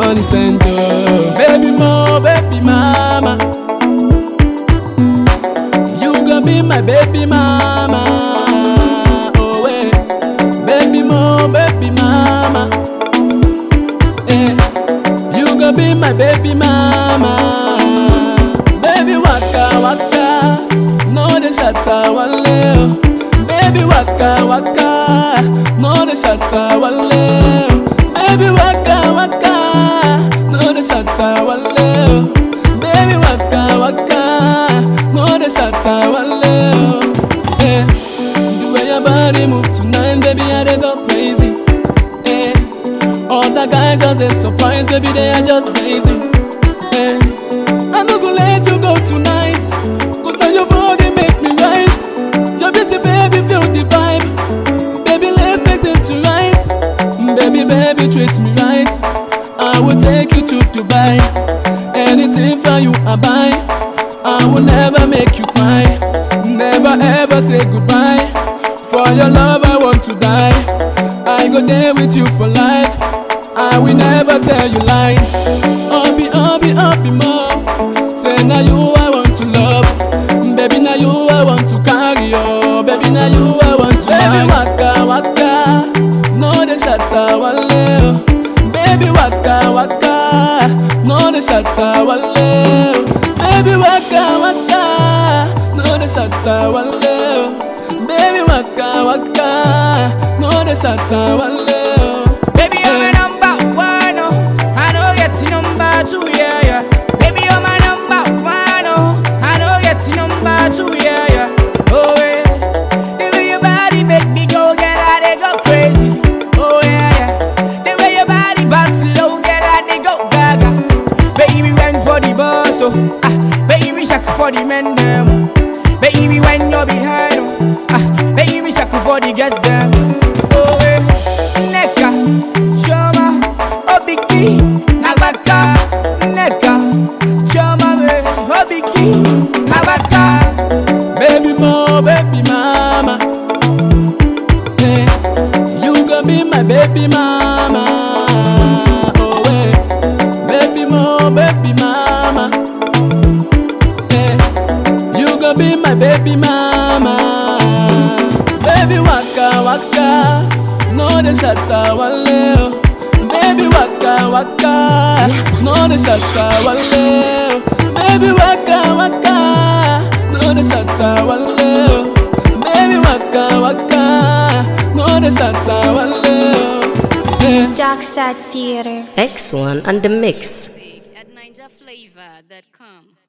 money send oh. Baby mo, baby mama. You gonna be my baby mama. Oh wait, baby mo, baby mama. Eh, you gonna be my baby mama. Baby waka waka, no the shatta wale. Baby waka waka, no the shatta wale. Baby waka waka, no the shatta wale. Baby waka waka, no the shatta wale. Eh, the way your body move tonight, baby, I dey go crazy. Eh, all the guys are they surprised, baby, they are just lazy. Eh, I no go let you go tonight, cause now your body make me right. Your beauty, baby, feel the vibe. Baby, let's make this right. Baby, baby, treat me right. I will take you to Dubai. Anything for you, I buy. I will never make you cry. Never ever say goodbye. For your love, I want to die. I go there with you for life. I will never tell you lies. Obi, Obi, Obi, more. Say now you I want to love. Baby, now you I want to carry. Oh, baby, now you I want to Baby, waka, waka. No, the shatta wale. Baby, waka, waka. No, the shatta wale. Baby, waka, waka. No, the shatta wale. Baby, waka, waka. No, the shatta wale. Baby, you're my number one, oh. I know get to number two, yeah, yeah. Baby, you're my number one, oh. I know get to number two, yeah, yeah. Oh, yeah. The way your body make me go, girl, I dey go crazy. Oh, yeah, yeah. The way your body bounce slow, girl, I dey go gaga. Baby, went for the boss, oh. Ah, baby, shack for the men, them. Baby, when you're behind, oh. Ah, baby, shack for the guests, them. Oh, yeah. Neka, Choma, Obiki, Nabaka, Neka, Choma, me, Obiki, Nabaka. Baby mo, baby mama. Eh, you gonna be my baby mama. Oh wait, baby mo, baby mama. Eh, you gonna be my baby mama. Baby waka waka, no the shatta wale. Baby waka waka, no the shatta wale. Baby waka waka, no the shatta wale. Baby waka waka, no the shatta wale. Eh. Darkside Theater. X1 and the mix. at ninjaflavor.com.